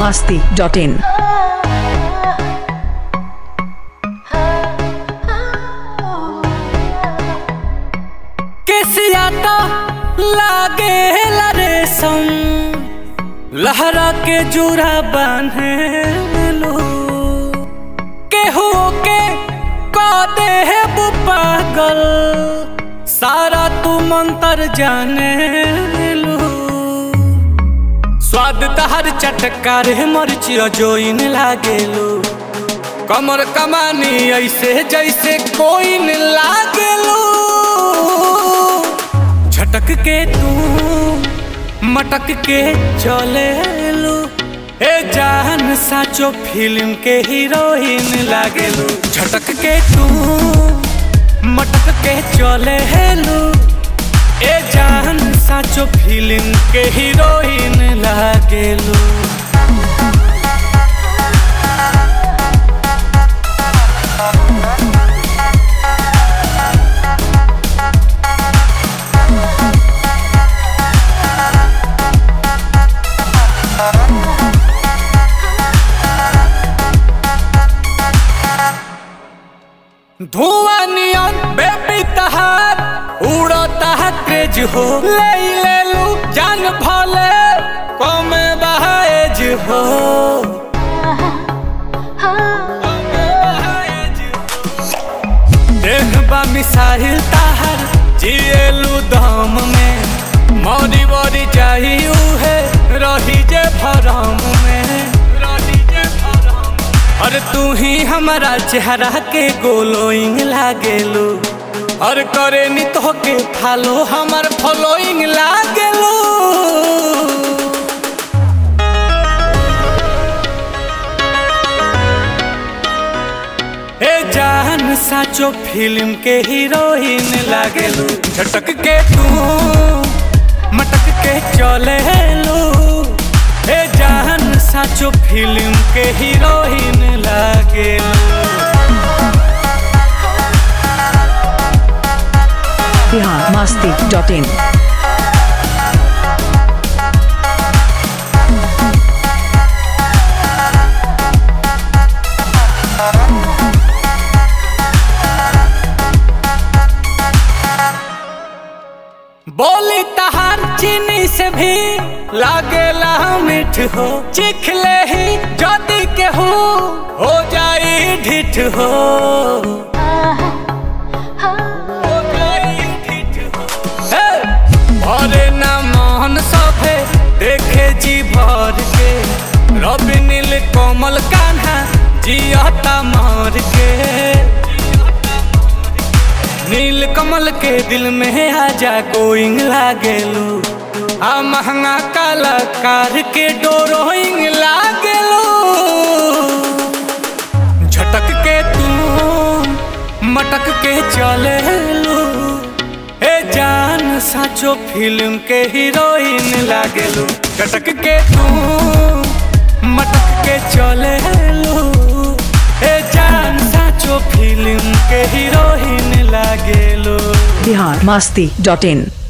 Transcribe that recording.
masti dot in. केसिया तो लागे रेशम लहरा के जुरा बांधे लो केहू के कदे है वो पागल सारा तू मंतर जाने लो स्वाद तहर चटकार मरचिया जोइन लागेलो कमर कमानी ऐसे जैसे कोई न लागेलो झटक के तू मटक के चले लो ए जान साचो फिल्म के हीरोइन लागेलो झटक के तू मटक के चले लो ए जान साचो फिल्म के हीरोइन लागेलो धुआं नियन बेबी तहार उड़ता है क्रेज हो ले ले लू जान भले कम बहाएज हो देखबा मिसाइल ताहर जिएलू दम में मौरी वरी चाहिए है रही जे भरम में रही जे भरम और तू ही हमारा चेहरा के गोलोइंग लागेलू और करे नी तो के फालो हमार फॉलोइंग लागेलू ए जान साचो फिल्म के हीरोइन लागेलू झटक के तू मटक के चले लो ए जान साचो फिल्म के हीरोइन लागेलू Bihar masti dot in. बोली तहार चीनी से भी लागेला मीठ हो चिखले ही जदी के हो हो जाई ढिठ हो हो जाई ढिठ हो। हे! भरे ना मोहन सभे देखे जी भर के रवि नील कोमल कान्हा जियता मार के नील कमल के दिल में आजा गोइंग लागेलू आ महंगा कलाकार के डोरोइंग लागेलू झटक के तू मटक के चले लू ए जान साचो फिल्म के हीरोइन लागेलू झटक के तू मटक के चले लू ए जान साचो फिल्म के हीरोइन लागेलू Bihar masti dot in.